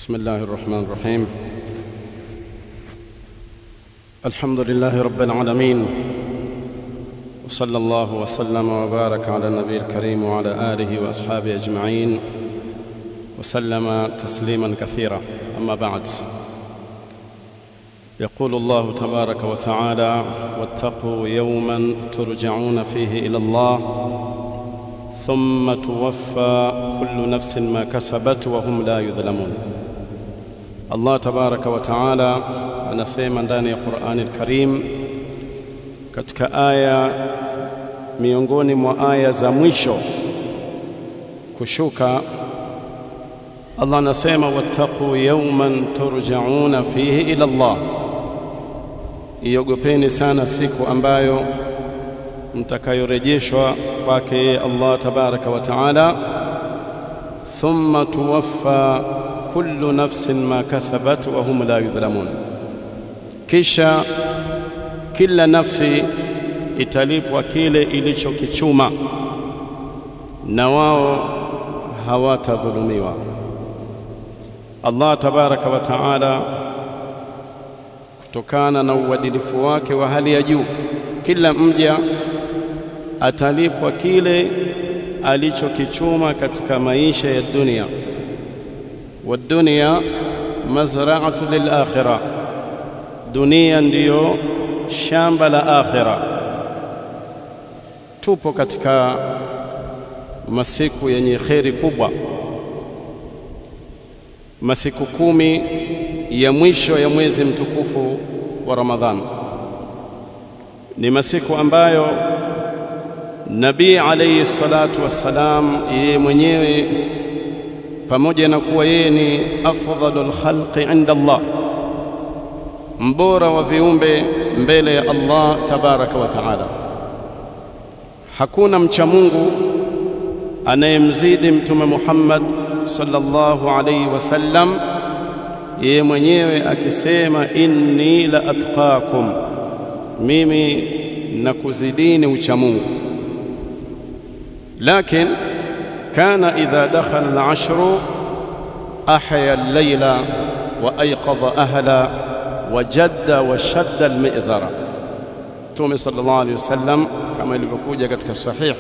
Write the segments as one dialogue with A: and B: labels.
A: بسم الله الرحمن الرحيم الحمد لله رب العالمين وصلى الله وسلم وبارك على النبي الكريم وعلى اله واصحابه اجمعين وسلم تسليما كثيرا اما بعد يقول الله تبارك وتعالى واتقوا يوما ترجعون فيه الى الله ثم توفى كل نفس ما كسبت وهم لا يظلمون Allah tabaraka wa taala anasema ndani ya Qur'ani al-Karim katika aya miongoni mwa aya za mwisho kushuka Allah anasema wattaqu yawman turja'una fihi ila Allah iogopeni sana siku ambayo mtakayorejeshwa kwake Allah tabaraka wa taala thumma tuwaffa kullu nafsin ma kasabat wa hum la yudhlamun, kisha kila nafsi italipwa kile ilichokichuma na wao hawatadhulumiwa. Allah tabaraka wa taala kutokana na uadilifu wake wa hali ya juu, kila mja atalipwa kile alichokichuma katika maisha ya dunia. والدنيا مزرعة للآخرة dunia ndiyo shamba la akhira. Tupo katika masiku yenye kheri kubwa, masiku kumi ya mwisho ya mwezi mtukufu wa Ramadhan. Ni masiku ambayo Nabii alayhi salatu wassalam yeye mwenyewe pamoja na kuwa yeye ni afdhalul khalqi inda Allah, mbora wa viumbe mbele ya Allah tabaraka wa taala. Hakuna mcha Mungu anayemzidi Mtume Muhammad sallallahu alayhi wasallam, yeye mwenyewe akisema inni la atqakum, mimi nakuzidini ucha Mungu, lakini كان إذا دخل العشر أحيا الليل وأيقظ أهلا وجد وشد المئزرة Mtume sallallahu alaihi wasallam kama ilivyokuja katika sahih,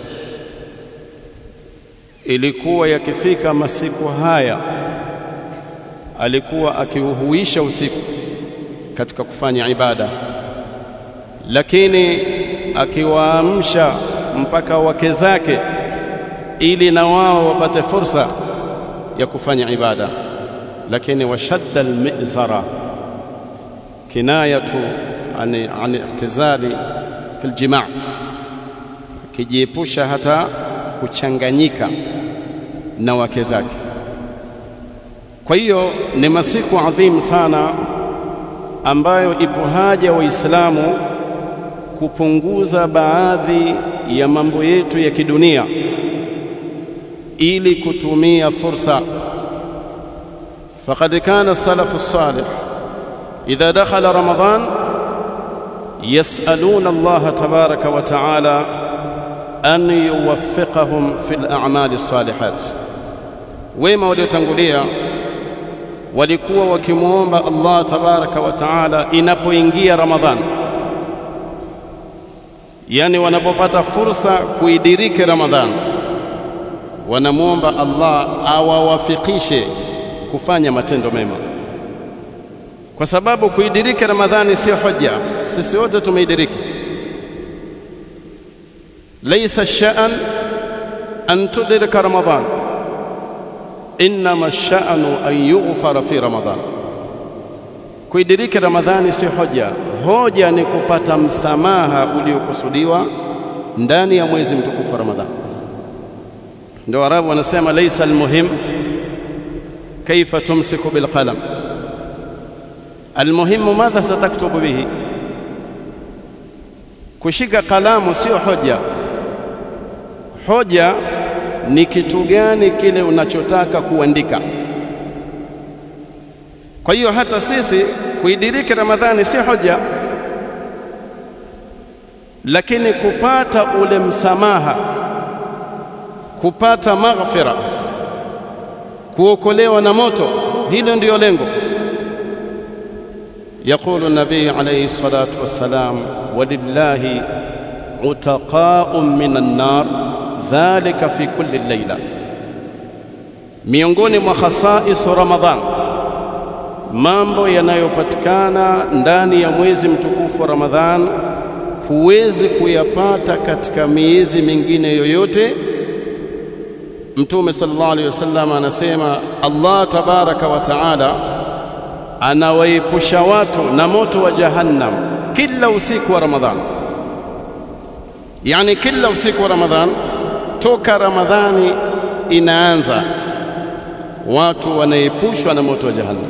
A: ilikuwa yakifika masiku haya alikuwa akiuhuisha usiku katika kufanya ibada, lakini akiwaamsha mpaka wake zake ili na wao wapate fursa ya kufanya ibada, lakini washadda almizara kinayatu an, an i'tizali fi aljimaa, akijiepusha hata kuchanganyika na wake zake. Kwa hiyo ni masiku adhimu sana ambayo ipo haja Waislamu kupunguza baadhi ya mambo yetu ya kidunia ili kutumia fursa. Faqad kana salafu salih idha dakhala Ramadan yasaluna Allah tabaraka wa taala an yuwaffiqahum fil a'mali salihat. Wema waliotangulia walikuwa wakimwomba Allah tabaraka wa taala inapoingia Ramadhan, yani wanapopata fursa kuidiriki Ramadhan wanamwomba Allah awawafikishe kufanya matendo mema, kwa sababu kuidiriki Ramadhani sio hoja. Sisi wote tumeidiriki. Laisa sha'an an tudrika Ramadhan, innama sha'anu an yughfara fi Ramadhan. Kuidiriki Ramadhani sio hoja. Hoja ni kupata msamaha uliokusudiwa ndani ya mwezi mtukufu wa Ramadhani. ndio Arabu wanasema laisa almuhim kaifa tumsiku bilqalam, almuhimu madha sataktubu bihi. Kushika kalamu sio hoja. Hoja ni kitu gani kile unachotaka kuandika. Kwa hiyo hata sisi kuidiriki Ramadhani si hoja, lakini kupata ule msamaha kupata maghfira, kuokolewa na moto, hilo ndiyo lengo يقول النبي عليه الصلاة والسلام ولله عتقاء من النار ذلك في كل الليلة miongoni mwa khasais Ramadhan mambo yanayopatikana ndani ya mwezi mtukufu wa Ramadhan huwezi kuyapata katika miezi mingine yoyote Mtume sallallahu alaihi wasallam anasema Allah tabaraka wa taala anawaepusha watu na moto wa jahannam kila usiku wa Ramadhan yani kila usiku wa Ramadhan toka Ramadhani inaanza watu wanaepushwa na moto wa jahannam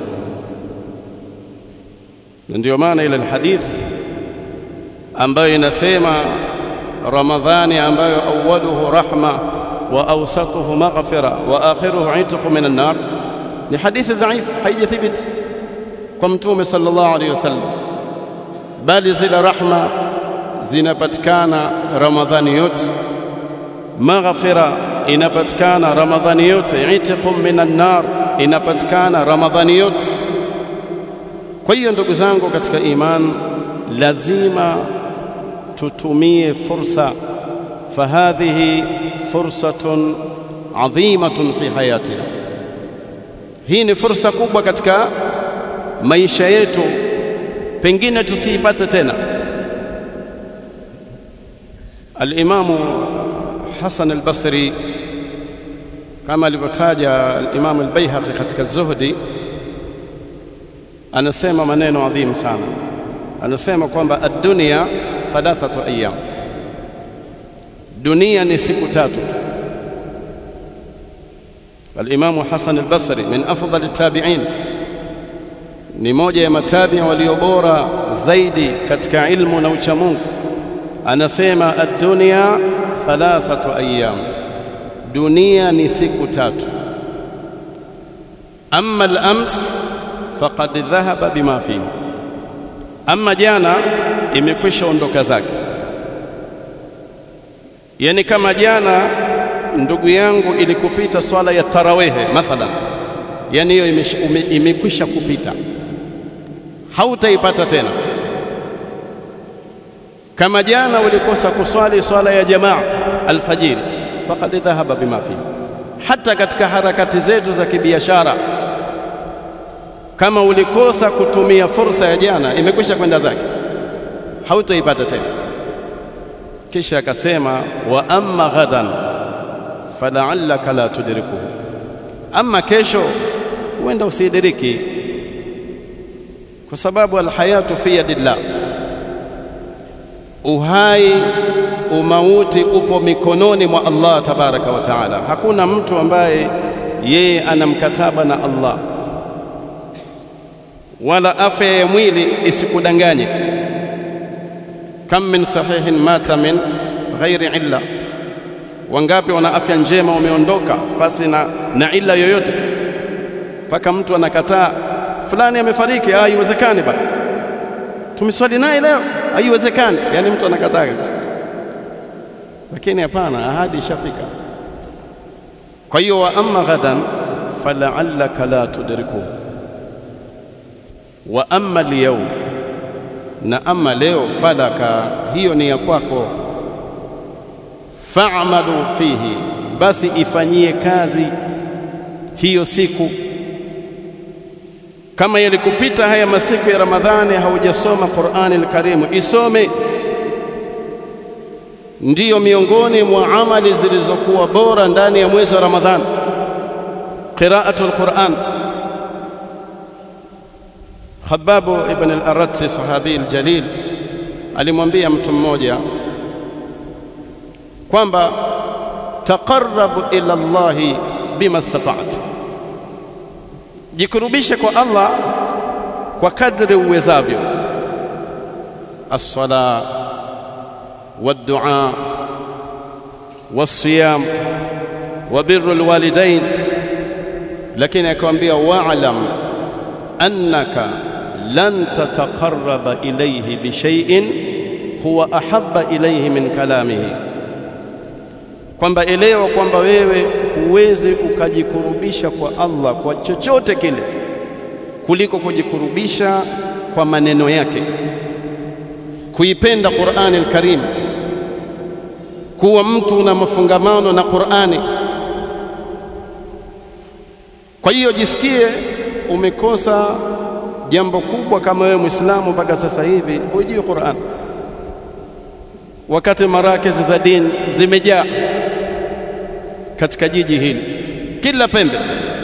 A: na ndio maana ile hadith ambayo inasema Ramadhani ambayo awaluhu rahma wa awsatuhu maghfira wa akhiruhu itqu min an-nar ni hadithi dhaif haijathibiti kwa mtume sallallahu alaihi wasallam bali zile rahma zinapatikana Ramadhani yote maghfira inapatikana Ramadhani yote itqu minan nar inapatikana Ramadhani yote kwa hiyo ndugu zangu katika iman lazima tutumie fursa fahadhihi fursatun adhimatun fi hayatina hii ni fursa kubwa katika maisha yetu pengine tusiipate tena al-Imamu Hasan al-Basri kama alivyotaja al-Imam al-Baihaqi katika Zuhdi anasema maneno adhimu sana anasema kwamba ad-dunya thalathatu ayyam dunia ni siku tatu tu al-Imam Hasan al-Basri min afdal at-tabi'in ni moja ya matabi walio bora zaidi katika ilmu na uchamungu anasema ad-dunya thalathatu ayyam dunia ni siku tatu amma al-ams faqad dhahaba bima fihi amma jana imekwisha ondoka zake yani kama jana ndugu yangu ilikupita swala ya tarawehe mathalan yani hiyo imekwisha kupita hautaipata tena kama jana ulikosa kuswali swala ya jamaa alfajiri faqad dhahaba bima fi hata katika harakati zetu za kibiashara kama ulikosa kutumia fursa ya jana imekwisha kwenda zake hautaipata tena kisha akasema wa amma ghadan fala'allaka la tudrikuhu amma kesho huenda usidiriki kwa sababu alhayatu fi yadillah uhai umauti upo mikononi mwa Allah tabaraka wa taala hakuna mtu ambaye yeye ana mkataba na Allah wala afya ya mwili isikudanganye kam min sahihin mata min ghairi illa wangapi wana afya njema wameondoka pasi na, na illa yoyote mpaka mtu anakataa fulani amefariki haiwezekani bana tumeswali naye leo haiwezekani yani mtu anakataa kabisa lakini hapana ahadi ishafika kwa hiyo wa amma ghadan fala'allaka la tudriku wa amma al na amma leo falaka hiyo ni ya kwako fa'malu fihi basi ifanyie kazi hiyo siku kama yalikupita haya masiku ya Ramadhani haujasoma Qur'ani al-Karim isome ndiyo miongoni mwa amali zilizokuwa bora ndani ya mwezi wa Ramadhani qira'atul Qur'an Khabbab ibn al-Arat sahabi al-jalil alimwambia mtu mmoja kwamba taqarrab ila Allah bima istata'ta jikurubishe kwa Allah kwa kadri uwezavyo as-sala wad-du'a was-siyam wa birru al-walidain lakini akamwambia wa'lam annaka lan tataqarraba ilayhi bi shay'in huwa ahabba ilayhi min kalamihi kwamba elewa kwamba wewe huwezi ukajikurubisha kwa Allah kwa chochote kile kuliko kujikurubisha kwa maneno yake, kuipenda Qur'ani al-Karim, kuwa mtu una mafungamano na Qur'ani. Kwa hiyo jisikie umekosa jambo kubwa kama wewe Muislamu mpaka sasa hivi hujui Qur'an, wakati marakizi za dini zimejaa katika jiji hili kila pembe,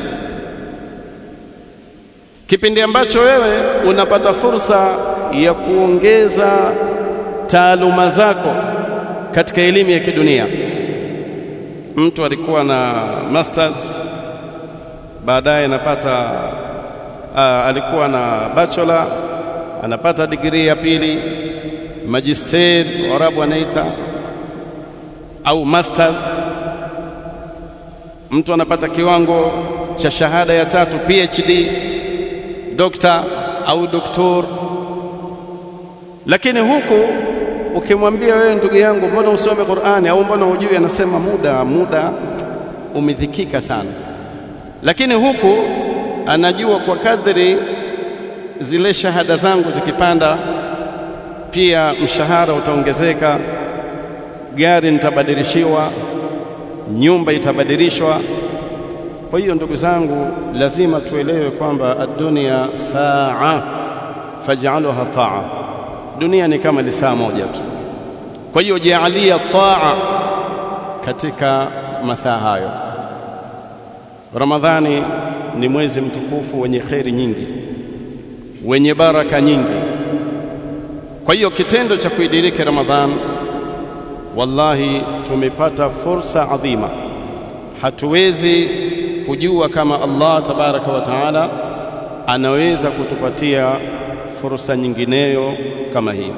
A: kipindi ambacho wewe unapata fursa ya kuongeza taaluma zako katika elimu ya kidunia. Mtu alikuwa na masters, baadaye anapata uh, alikuwa na bachelor, anapata digrii ya pili, magister Waarabu wanaita au masters mtu anapata kiwango cha shahada ya tatu PhD, dokta au doktor. Lakini huku ukimwambia wewe, ndugu yangu, mbona usome Qur'ani au mbona hujui, anasema muda muda, umedhikika sana. Lakini huku anajua kwa kadri zile shahada zangu zikipanda, pia mshahara utaongezeka, gari nitabadilishiwa nyumba itabadilishwa. Kwa hiyo ndugu zangu, lazima tuelewe kwamba ad-dunya saa faj'alha taa, dunia ni kama ni saa moja tu. Kwa hiyo jaalia taa katika masaa hayo. Ramadhani ni mwezi mtukufu wenye kheri nyingi, wenye baraka nyingi. Kwa hiyo kitendo cha kuidiriki Ramadhani wallahi tumepata fursa adhima. Hatuwezi kujua kama Allah tabaraka wa taala anaweza kutupatia fursa nyingineyo kama hii.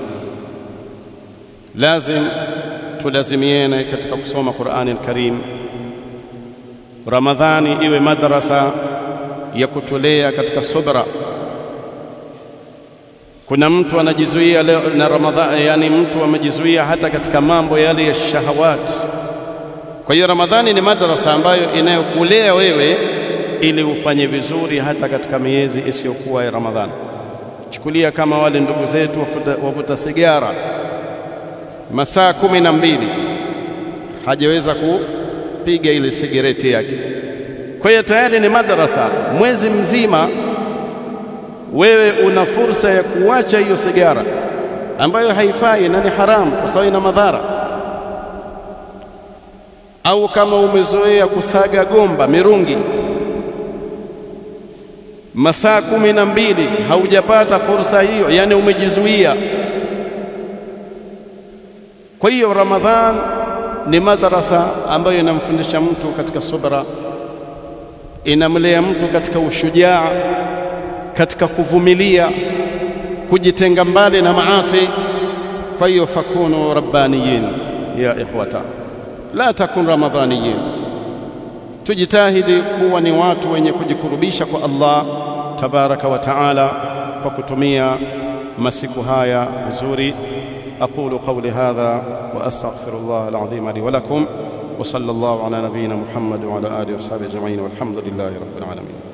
A: Lazim tulazimiene katika kusoma Qur'ani al-Karim. Ramadhani iwe madrasa ya kutulea katika subra. Kuna mtu anajizuia leo na Ramadhani, yani mtu amejizuia hata katika mambo yale ya shahawat. Kwa hiyo Ramadhani ni madrasa ambayo inayokulea wewe ili ufanye vizuri hata katika miezi isiyokuwa ya Ramadhani. Chukulia kama wale ndugu zetu wavuta, wavuta sigara masaa kumi na mbili hajaweza kupiga ile sigareti yake. Kwa hiyo tayari ni madrasa, mwezi mzima wewe una fursa ya kuacha hiyo sigara ambayo haifai na ni haramu kwa sababu ina madhara. Au kama umezoea kusaga gomba, mirungi, masaa kumi na mbili haujapata fursa hiyo, yani umejizuia. Kwa hiyo Ramadhan ni madrasa ambayo inamfundisha mtu katika subra, inamlea mtu katika ushujaa katika kuvumilia, kujitenga mbali na maasi. Kwa hiyo fakunu rabbaniyin ya ikhwata, la takun ramadhaniyin. Tujitahidi kuwa ni watu wenye kujikurubisha kwa Allah tabaraka wa taala kwa kutumia masiku haya vizuri. aqulu qawli hadha wa astaghfirullah alazim li wa lakum wa sallallahu ala nabiyyina Muhammad wa ala alihi wa sahbihi ajma'in walhamdulillahi rabbil alamin.